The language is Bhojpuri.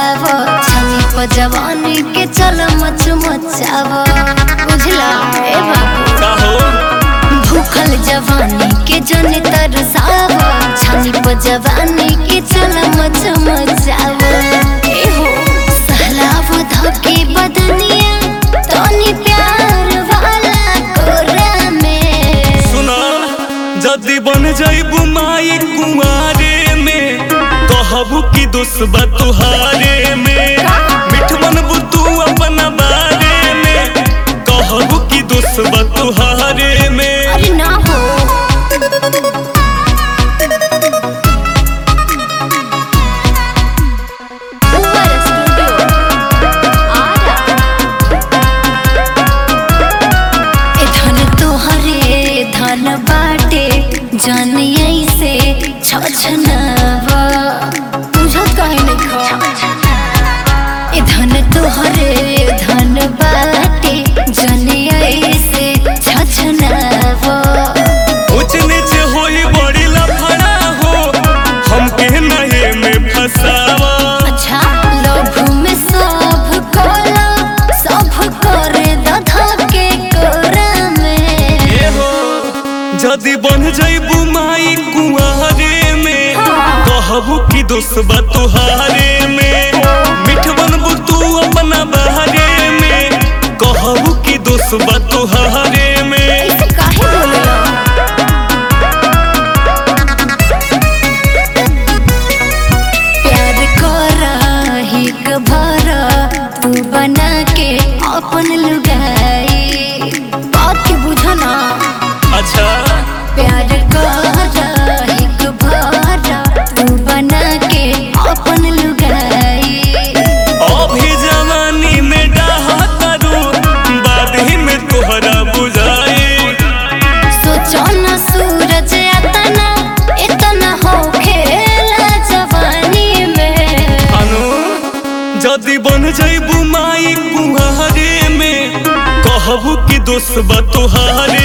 फसाव छनी पर जवानी के चल मच मचाव बुझला ए बाबू काहो भूखल जवानी के जन तरसाव छनी पर जवानी के चल मच मचाव ए हो सहलाव धके बदनिया तनी प्यार वाला कोरा में सुना जदी बन जाइबू माई कुंवारे में कहबू की दुश्बा तुहारे में मिठ बनबू तू अपना बारे में कहबू की दुश्बा तुहारे में अरे ना हो Uber Studio. आरा। ए धन तोहरे धन बाटे जन ऐसे छछनावा बुझत काहे नहीं खा ए धन तोहरे धन बाटे जन ऐसे छछनावा ऊंच नीच होई बड़ी लफड़ा हो हमके नहे में फसावा अच्छा लोभ में सब कोला सब करे दधा के कोरा में ए हो जदी बन जाइबू माई कुंवारे में कहबू की दुश्बा तुहारे में मिठ बनबू तू अपना बहारे में कहबू की दुश्बा तुहारे में ऐसे काहे बोलेला प्यार करा हिक भरा तू बना के अपन लुगाई बात के बुझना अच्छा प्यार करा हिक भरा तू बना के अपन लुगाई अभी जवानी में डाहा करू बाद ही में तोहरा बुझाई सोचो न सूरज अतना इतना हो खेला जवानी में अनु जदी बन जाइबू माई कुहारे में कहबू की दुश्बा तुहारे